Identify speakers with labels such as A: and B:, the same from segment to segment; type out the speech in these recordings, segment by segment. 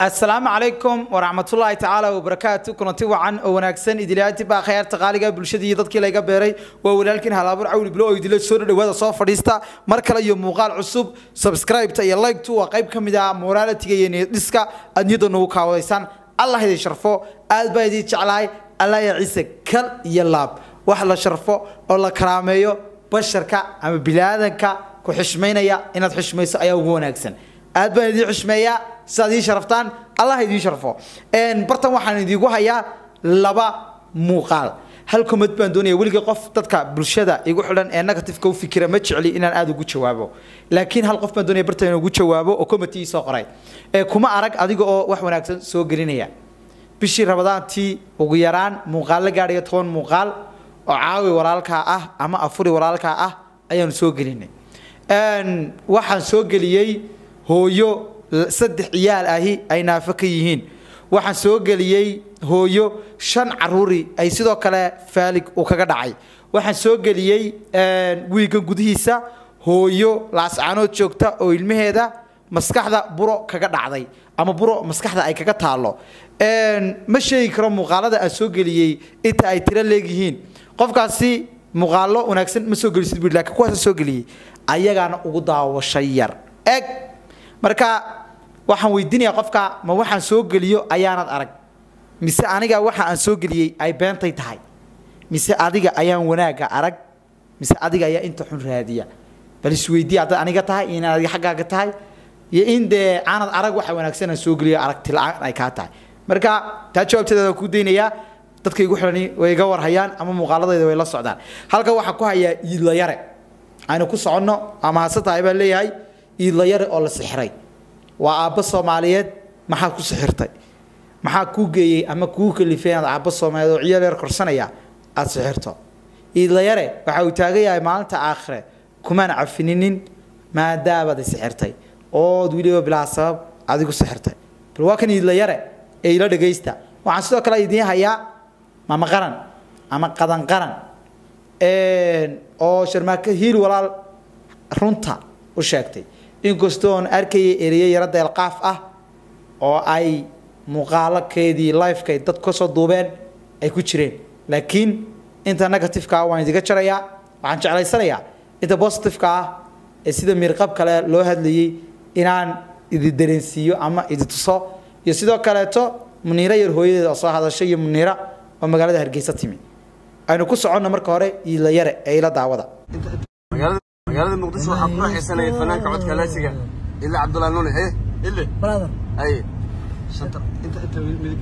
A: asalaamu calaykum waraxmatullaahi tacaala wabarakaatu kulanti wacan oo wanaagsan idilaati baa khayaarta qaaliga bulshadii iyo dadkii layga beeray waa walaalkiin halaabur cawli bilo oo idila soo dhawaada soo fadhiista mar kale iyo muuqaal cusub subscribe-ta iyo like-tu waa qayb ka mid ah moralitiga iyo niyadhiska aad niyadda nagu kaawadaysaan allah idin sharfo aad baa idin jeclahay allah ya ciise kal iyo laab wax la sharfo oo la karaameeyo basharka ama bilaadanka ku xishmaynaya inaad xishmayso ayaa ugu wanaagsan aad baan idiin xishmeeyaa sidaad ii sharaftaan allah idiin sharfo bartan waxaan idiinku hayaa laba muuqaal hal komad baan doonaya weligii qof dadka bulshada igu xidhan ee negativeka u fikira ma jecli inaan aada ugu jawaabo laakiin hal qof baan doonaya bartan inaan ugu jawaabo oo committee soo qoray ee kuma arag adiga oo wax wanaagsan soo gelinaya bishii rabadaantii ugu yaraan muuqaal la gaadhaya toban muuqaal oo caawi walaalkaa ah ama afuri walaalkaa ah ayaanu soo gelinay waxaan soo geliyey hooyo saddex ciyaal ahi ay naafo ka yihiin waxaan soo geliyey hooyo shan caruuri ay sidoo kale faalig uu kaga dhacay waxaan soo geliyey wiigan gudihiisa hooyo laascaanood joogta oo ilmaheeda maskaxda buro kaga dhacday ama buro maskaxda ay kaga taalo ma sheegi karo muuqaalada aan soo geliyey inta ay tiro leegyihiin qofkaasi muuqaalo wanaagsan ma soo gelisid bu lakin kuwaasa soo geliyey ayagaana ugu daawasho yar eg marka waxaan weydiinayaa qofka ma waxaan soo geliyo ayaanad arag mise aniga waxa aan soo geliyey ay beentay tahay mise adiga ayaan wanaagga arag mise adiga ayaa inta xun raadiya bal isweydiya haddaad aniga tahay iyo inaad adiga xaggaaga tahay iyo in dee aanad arag waxa wanaagsan aan soo geliyo aragti la-aan ay kaa tahay marka taa jawaabteeda waan ku daynayaa dadka igu xidhani way iga warhayaan ama muuqaaladayda way la socdaan halka waxaa ku hayaa iidlayare aynu ku soconno ama hase tahay baan leeyahay iidlayare oo la sixray waa aabbo soomaaliyeed maxaad ku sixirtay maxaa kuu geeyey ama kuu kalifay inaad aabbo soomaaliyeed oo ciyaal yar korsanaya aada sixirto iidlayare waxa uu taagan yahay maalinta aakhire kumaan cafininin maadaabaad i sixirtay ood weliba bilaa sabab adigu sixirtay bal waa kan iidlayare ee ila dhagaysta waxaan sidoo kale idiin hayaa mama qaran ama qadan qaran oo sharmaako hiil walaal runta u sheegtay inkastoo on arkayay ereyo yaro deelqaaf ah oo ay muuqaalokeedii lifekay dad kasoo duubeen ay ku jireen laakiin inta negativeka ah waan idiga jarayaa waxaan jeclaysanayaa inta positiveka ah ee sida miirqab kale loo hadlayay inaan idi dareensiiyo ama idi tuso iyo sidoo kaleeto muniiro yar hooyadeeda oo soo hadashay iyo muniira oo magaalada hargeysa timi aynu ku soconno marka hore iila yare ee ila daawada
B: magaalada muqdisho waxaa ku raaxaysanaya fanaanka codka laasiga ila cabdullahi nuune eh ile
C: brother
B: ay shanta inta inta midig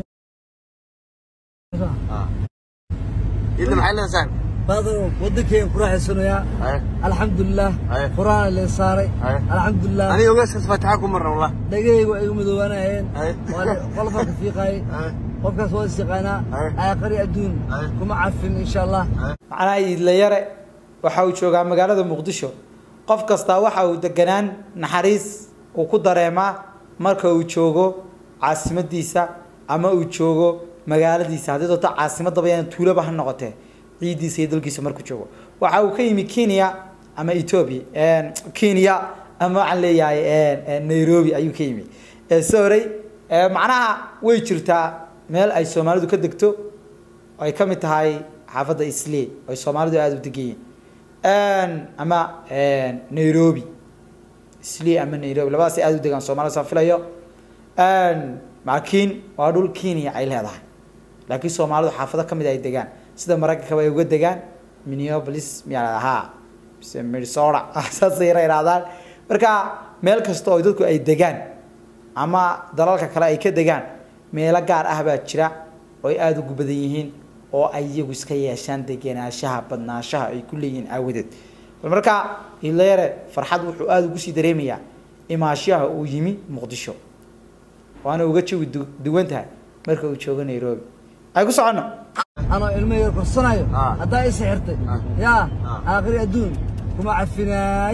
B: ahaa ile maxay leedahay saaxib
C: brother wadankeyga ku raaxaysanayaa
B: ay
C: alxamdulilah
B: Aye.
C: quraan leen saaray
B: Aye.
C: alxamdulilah
B: aniga ogaaskaas faataxa ku marna wallah
C: dhagahayga waa igu madoobaanayeen
B: Aye.
C: qolofaa ka fiiqaayay
B: Aye.
C: qofkaas waa is yaqaanaa
B: Aye.
C: aaqari adduun
B: Aye.
C: kuma cafin insha allah
A: macnaha iidlayare waxa uu joogaa magaalada muqdisho qof kastaa waxa uu deganaan naxariis uu ku dareemaa marka uu joogo caasimadiisa ama uu joogo magaaladiisa haddii doonto caasimadaba yaan tuulaba ha noqotee ciidiisa iyo dalkiisa markuu joogo waxa uu ka yimi kenya ama ethiopia kenya ama waxaan leeyahay nairobi ayuu ka yimi sorry macnaha way jirtaa meel ay soomaalidu ka degto oo ay ka mid tahay xaafadda isley oo ay soomaalidu aada u degan yihiin ama nairobi isley ama nairobi labadaasay aada u degaan soomaalida saan filayo laakiin waa dhul kenya ay leedahay laakiin soomaalidu xaafado ka mid ay degaan sida maraykankaba ay uga degaan minneapolis miyaa la haa mise minnesota saasay yara idhahdaan marka meel kasta oo dadku ay degaan ama dalalka kale ay ka degaan meelo gaar ah baa jira oo ay aada ugu badan yihiin oo ay iyagu iska yeeshaan degenaanshaha badnaanshaha ay ku leeyihiin aawadeed bal marka ilayare farxad wuxuu aada ugu sii dareemayaa imaashaha uu yimi muqdisho waana uga jawi du- duwan tahay marka uu joogo nairobi ay ku soconno
C: anoo ilmo yar korsanayo
B: Ah.
C: haddaa i sixirtay
B: Ah.
C: yaa
B: Ah.
C: aaqari adduun kuma cafinaay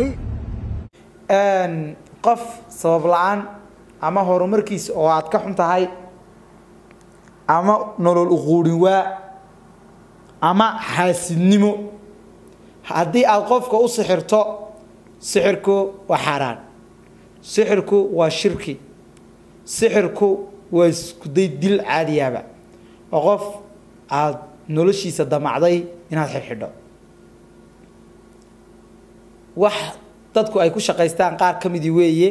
A: qof sabab la-aan ama horumarkiisa oo aad ka xun tahay ama nolol uquudhin waa ama xaasidnimo haddii aad qofka u sixirto sixirku waa xaaraan sixirku waa shirki sixirku waa iskuday dil caadiyaaba oo qof aada noloshiisa damacday inaad xidhxidho wax dadku ay ku shaqaystaan qaar ka midii weeye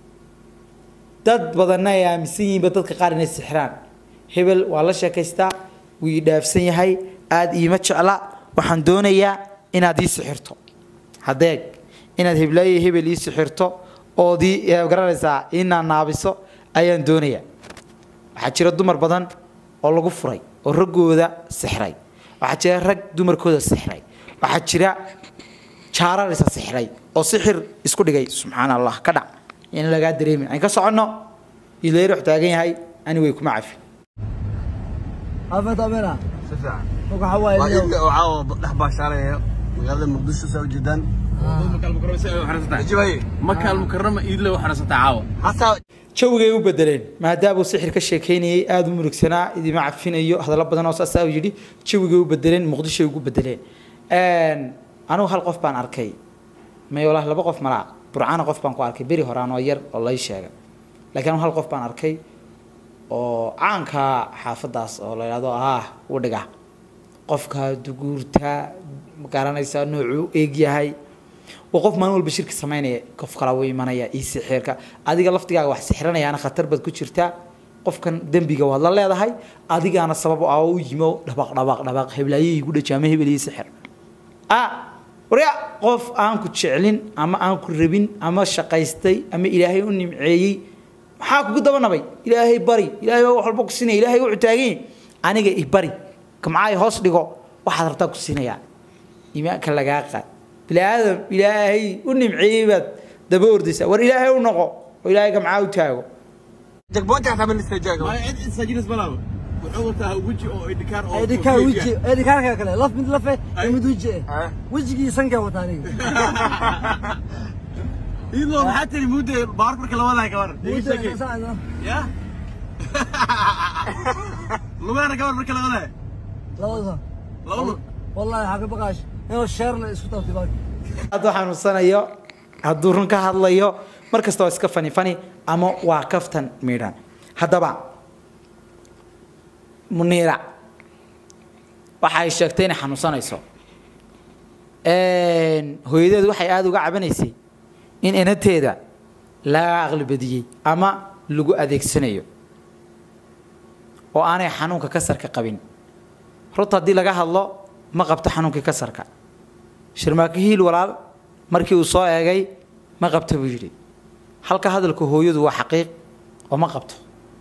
A: dad badanna ay aaminsan yihiinba dadka qaar inay sixiraan hebel waa la sheekaystaa wuu ii dhaafsan yahay aada iima jecla waxaan doonayaa inaad ii sixirto hadeeg inaad heblaaye hebel ii sixirto ood ii garanaysaa ii naanaabiso ayaan doonayaa waxaa jira dumar badan oo lagu furay oo raggooda sixray waxaa jira rag dumarkooda sixray waxaa jira jaararisa sixray oo sixir isku dhigay subxaan allah ka dhac in lagaa dareemin aan ka soconno ileer wax taagan yahay ani way kuma cafi
C: afet amina
B: si fiican
C: marka waxaa waaye
B: waa
C: niyow.
B: inta oo caawa dhex baashaalaya magaalada muqdisho saa ujeedaan jibaye
D: maka almukarama iidle u xarasataa caawa
B: hataa
A: jawigay u bedeleen maadaama uu sixir ka sheekeynayay aada u murugsanaa idima cafinayo hadallo badan oo saasaa uu yidhi jawigay u bedeleen muqdishoy ugu bedeleen anigu hal qof baan arkay may walahi laba qof malaa burcana qof baan ku arkay beri horaan oo yar oo lay sheegay laakiin anigu hal qof baan arkay oo caanka xaafadaas oo la yidhahdo ah udhiga qofka duguurta ma garanaysaa noocuu eeg yahay waa qof maalin walba shirki samaynaya qof kala u imanaya ii sixirka adiga laftigaaga wax sixiranayaana khatar baad ku jirtaa qofkan dembiga waad la leedahay adigaana sabab ah oo u yimo dhabaq dhabaq dhabaq heblaaye igu dhajaama hebel ii sixir ah warya qof aan ku jeclin ama aan ku rabin ama shaqaystay ama ilaahay u nimceeyey maxaa kugu dabanabay ilaahay bari ilaahay baa wax walba ku siinaya ilaahay wuxuu taagan yahay aniga i bari kamcaay hoos dhigo waxaad rabtaa ku siinayaa iimaanka lagaa qaad bini aadam ilaahay u nimceeyey baad daba ordaysaa war ilaahay u noqo oo ilaahay kamcaa u taago
B: jagboonta xataa ma istaajaga
D: cid insaajinas malaaba wuxuu wataa weji oo idhikaar oo
C: edhikaar weji edhikaarka kale laf mid lafe iyo mid weji eh
B: Ah.
C: wejigii sankaa wataa aniga
D: iidlo maxaa tiri mudde baark marka labadahay gabar
C: Wejiga saa-
D: ya lugaana gabar marka labadahay
C: labada
D: labadu
C: wallahi waxaa ka baqaash inuu sheerna isku taabtay baarka
A: hadduu xanuunsanayo hadduu run ka hadlayo mar kasta waa iska fani fani ama waa kaftan miidhan haddaba muniira waxa ay sheegtay inay xanuunsanayso hooyadeedu waxay aada uga cabanaysay in inateeda laga aqli badiyey ama lagu adeegsanayo oo aanay xanuunka kasarka qabin runta haddii laga hadlo ma qabto xanuunkii kasarka shirmaako hiil walaal markii uu soo eegay ma qabto buu yidhi halka hadalka hooyadu waa xaqiiq oo ma qabto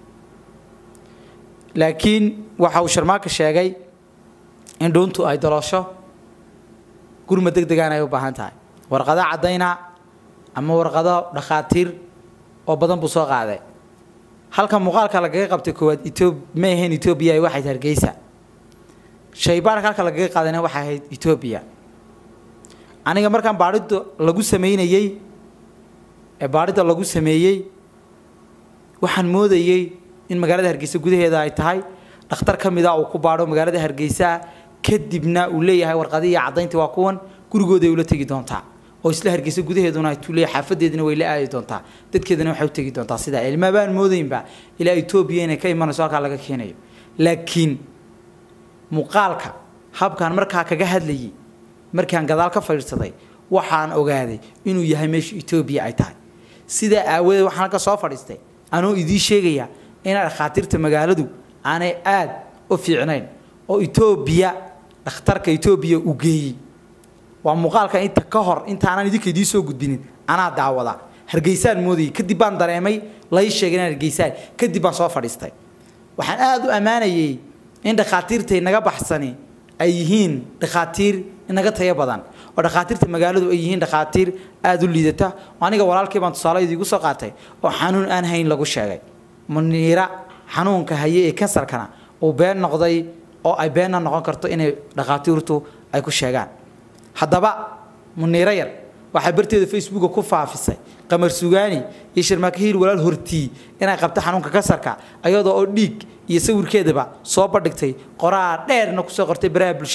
A: laakiin waxa uu sharmaaka sheegay in dhuuntu ay daloosho gurma deg degaan ay u baahan tahay warqado caddayna ama warqado dhakhaatiir oo badan buu soo qaaday halka muuqaalka lagaga qabtay koowaad etoob ma ahayn etoobiya ay waxayd hargeysa shaybaarka halka lagaga qaadayna waxay ahayd etoobiya aniga markaan baadhida lagu sameynayey ee baadhida lagu sameeyey waxaan moodayey in magaalada hargeysa gudaheeda ay tahay dhakhtar ka mid a uu ku baadho magaalada hargeysa kadibna uu leeyahay warqadii iyo caddayntii waa kuwan gurigooday ula tegi doontaa oo isla hargeysa gudaheeduna ay tuuleeya xaafadeedina way la aadi doontaa dadkeedana waxay u tegi doontaa sidaa ilma baan moodaynba ilaa etoobiya inay ka imanayso halkaa laga keenayo laakiin muuqaalka habkaan markaa kaga hadlayay markaan gadaal ka fadhiisaday waxaan ogaaday inuu yahay meesha etoobiya ay tahay sidaa aawadeed waxaan halka soo fadhiistay anuu idiin sheegaya inaa dhakhaatiirta magaaladu aanay aad u fiicnayn oo etoobiya dhakhtarka etoobiya uu geeyey waa muuqaalka inta ka hor intaanan idinka idiin soo gudbinin anaa daawada hargeysaan moodayay kadib baan dareemay lay sheegay inaan hargeysaan kadib baan soo fadhiistay waxaan aada u ammaanayay in dhakhaatiirtay naga baxsani ay yihiin dhakhaatiir inaga tayo badan oo dhakhaatiirta magaaladu ay yihiin dhakhaatiir aada u liidata oo aniga walaalkii baan tusaale idiigu soo qaatay oo xanuun aan hayn lagu sheegay muniira xanuunka haye ee kansarkana uu been noqday oo ay beenna noqon karto inay dhakhaatiirtu ay ku sheegaan haddaba muniiro yar waxay barteeda facebooka ku faafisay qamar sugaani iyo sharmaaka hiil walaal hortii inay qabto xanuunka kansarka ayadoo oo dhiig iyo sawirkeedaba soo bandhigtay qoraa dheerna kusoo qortay baraha bulshada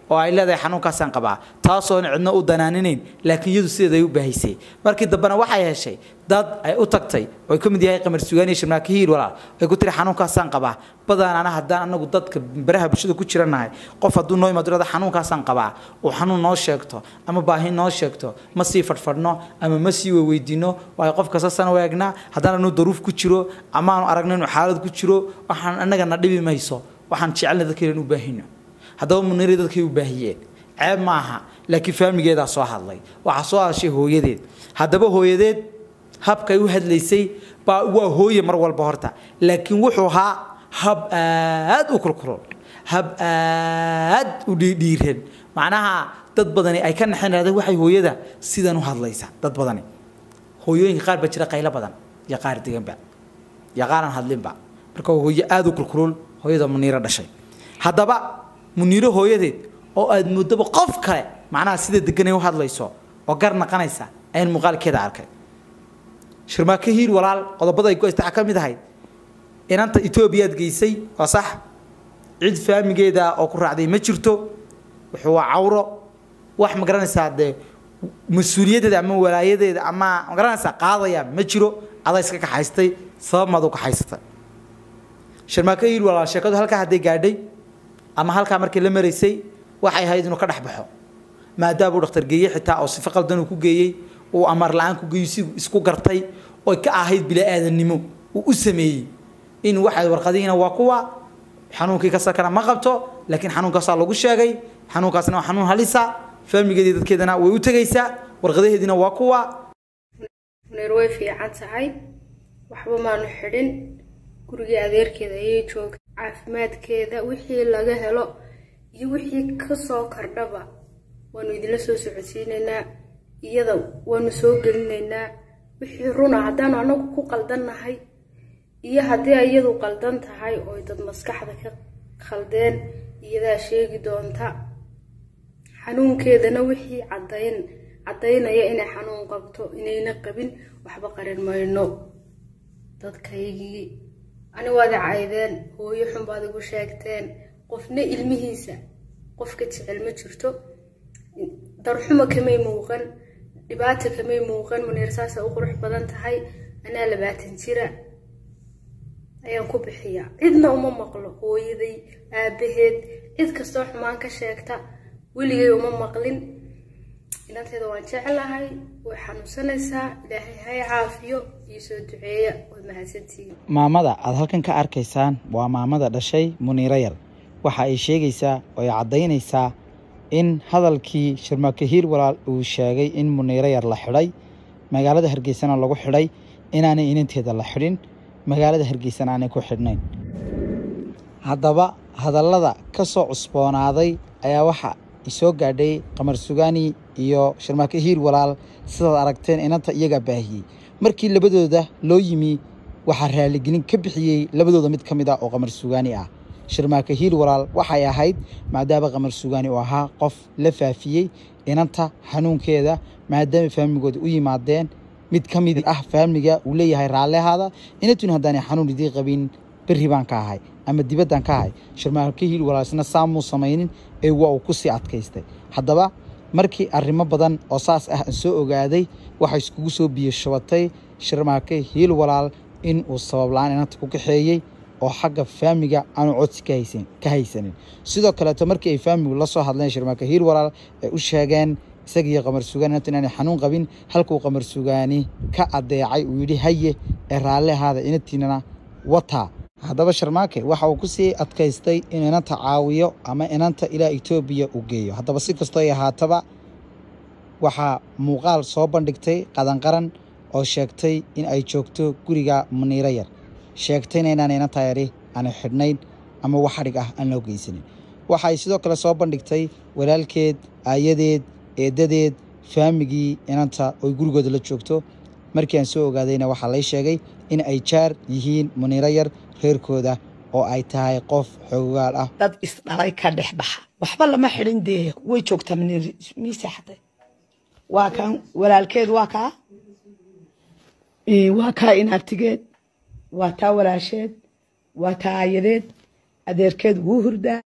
A: oo ay leedahay xanuunkaasaan qabaa taasoon cidno u danaaninayn laakiin iyadu sideeday u baahisay markii dambena waxay heshay dad ay u tagtay oo ay ka mid yahay qamar sugaani iyo shirmaaki hiil walaal ay ku tiri xanuunkaasaan qabaa badanaana haddaan anagu dadka baraha bulshada ku jiranahay qof hadduu noo imaado leeda xanuunkaasaan qabaa uu xanuun noo sheegto ama baahi noo sheegto ma sii fadhfadhno ama ma sii weydiino waayo qof kasta sana waagnaa haddaan anu daruuf ku jiro ama aanu aragno inuu xaalad ku jiro waxaan annagana dhibi mayso waxaan jecelna dadka inaan u baahino haddaba muniiri dadkay u baahiyeen ceeb ma aha laakiin faamigeedaa soo hadlay waxaa soo hadashay hooyadeed haddaba hooyadeed habkay u hadlaysay baa waa hooye mar walba horta laakiin wuxuu ahaa hab aad u kulkulul hab aad u dhiidhiiran macnaha dad badani ay ka naxeen raadeen waxay hooyada sidan u hadlaysa dad badani hooyooyinka qaar baa jira qaylo badan iyo qaar deganba iyo qaaraan hadlinba marka waa hooye aad u kulkulul hooyada muniiro dhashay haddaba muniiro hooyadeed oo aad muddaba qof kale macnaha sida deganay u hadlayso oo gar naqanaysa ayaan muuqaalkeeda arkay shirmaake hiil walaal qodobada ay ku haysta waxaa ka mid ahayd inanta etoobiyaad geysay waa sax cid faamigeeda oo ku raacday ma jirto wuxuu waa cawro wax ma garanaysaa dee mas-uuliyaddeeda ama walaayadeeda ama ma garanaysaa qaadaya ma jiro adaa iska kaxaystay sabab maad u kaxaysatay shirmaake hiil walaal sheekadu halkaa hadday gaadhay ama halkaa markii la maraysay waxay ahayd inuu ka dhex baxo maadaama uu dhakhtar geeyey xitaa oo sifo qaldan uu ku geeyey uu amar la-aan ku geeyo si isku gartay oy ka ahayd bilaa-aadannimo uu u sameeyey in waxay warqadihiina waa kuwa xanuunkii ka sakana ma qabto laakiin xanuunkaasaa lagu sheegay xanuunkaasna waa xanuun halisa faamigeedii dadkeedana way u tegaysaa warqadaheediina waa kuwa
E: neer way fiican tahay waxba maanu xidhin gurigii adeerkeeda ayay joogtay caafimaadkeeda wixii laga helo iyo wixii kasoo kordhaba waanu idinla soo socodsiinaynaa iyada waanu soo gelinaynaa wixii runa haddaanu anagu ku qaldannahay iyo haddii iyadu qaldan tahay oo dad maskaxda ka khaldeen iyadaa sheegi doonta xanuunkeedana wixii cadayn caddaynaya inay xanuun qabto inayna qabin waxba qarin mayno dadkaygii ani waad i caydeen hooyo xun baad igu sheegteen qofna ilmihiisa qofka jecel ma jirto darxuma kamay muuqan dhibaata kamay muuqan muniir saasa u qurux badan tahay anaa labaatan jira ayaan ku bixiyaa cidna uma maqlo hooyaday aabaheed cid kastoo xumaan ka sheegta weligay uma maqlin inanteeda waan jeclahay way xanuunsanaysaa ilaahay hay caafiyo iyo soo duceeya way mahadsantihiin
A: maamada aad halkan ka arkaysaan waa maamada dhashay muniiro yar waxa ay sheegaysaa oo ay caddaynaysaa in hadalkii shirmaake hiil walaal uu sheegay in muniiro yar la xidhay magaalada hargeysana lagu xidhay inaanay inanteeda la xidhin magaalada hargeysana aanay ku xidhnayn haddaba hadallada ka soo cusboonaaday ayaa waxa isoo gaadhay qamar sugaani iyo shirmaake hiil walaal sidaad aragteen inanta iyagaa baahiyey markii labadooda loo yimi waxaa raaligelin ka bixiyey labadooda mid ka mid ah oo qamar sugaani ah shirmaake hiil walaal waxay ahayd maadaama qamar sugaani uu ahaa qof la faafiyey inanta xanuunkeeda maadaama faamigooda u yimaadeen mid ka mid ah faamiga uu leeyahay raallihaada inantuna haddaanay xanuun idii qabin berri baan ka ahay ama dibaddaan ka ahay shirmaake hiil walaal isna saamuu samaynin ee waa uu ku sii adkaystay haddaba markii arrimo badan oo saas ah aan soo ogaaday waxay iskugu soo biyo shubatay shirmaake hiil walaal in uu sabab la-aan inanta ku kaxeeyey oo xagga faamiga aanu codsi ka haysan ka haysanin sidoo kaleeto markii ay faamigu la soo hadleen shirmaake hiil walaal ay u sheegeen isagiiyo qamar sugaan inanta inaanay xanuun qabin halkuu qamar sugaani ka addeecay uu yidhi haye ee raallihaada inantiinana wataa haddaba sharmaake waxa uu ku sii adkaystay in inanta caawiyo ama inanta ilaa etoobiya uu geeyo haddaba si kastoo ay ahaataba waxaa muuqaal soo bandhigtay qadanqaran oo sheegtay in ay joogto guriga muniiro yar sheegtayna inaan inanta yari aanay xidhnayn ama wax xadhig ah aan loo geysanin waxa ay sidoo kale soo bandhigtay walaalkeed aayadeed eedadeed faamigii inanta oy gurigooda la joogto markii aan soo ogaadayna waxaa lay sheegay in ay jaar yihiin muniiro yar reerkooda oo ay tahay qof xoogaal ah
F: dad isdhalay ka dhex baxa waxba lama xidhin dee way joogtaa miisaxday waa kan walaalkeed waa kaa waa kaa inaabtigeed waa taa walaasheed waa taa aayadeed adeerkeed wuu hurdaa